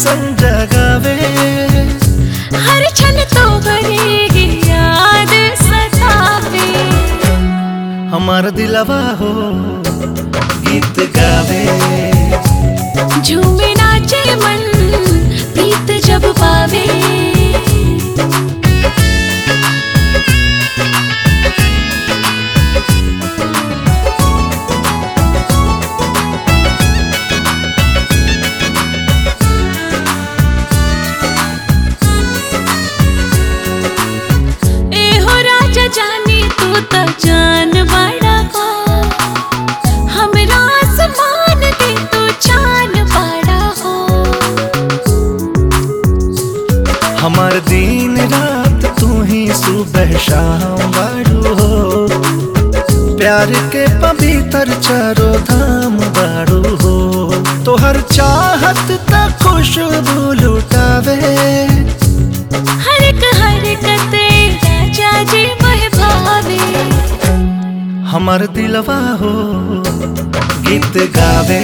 ऐसन जगावे हर क्षण तो भरेगी याद सतावे हमार दिलवा हो गीत गावे झूमे नाचे मन प्रीत जब पावे ए हो राजा जानी तू तो जान बड़ा हो हमरा आसमान के तू चान बड़ा हो हमार दिन रात तू ही सुबह शाम बाड़ू हो प्यार के पवित्र चारो धाम बाड़ू हो तोहर चाहत त खुशबू लुटावे हर एक हरकत राजा जी मह भावे हमार दिलवा हो गीत गावे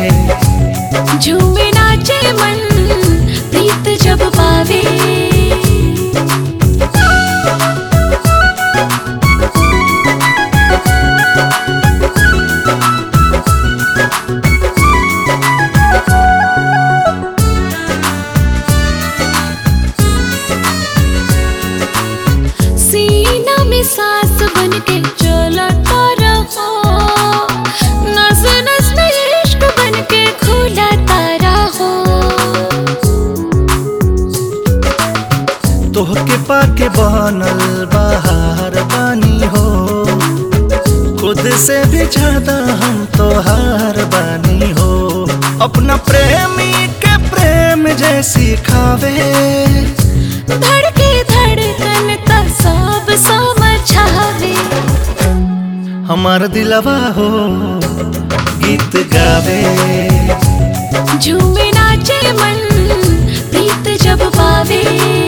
झूमे नाचे मन प्रीत जब पावे सीना में सांस बन के चलता रहो नस नस में इश्क बन के खुलता रहो तोहके पाके बनल बाहर बानी हो खुद से भी ज्यादा हम तोहार बानी हो अपना प्रेमी के प्रेम जैसी खावे धड़के धड़कन का सब समझावे हमार दिलवा हो गीत गावे झूमे नाचे मन प्रीत जब पावे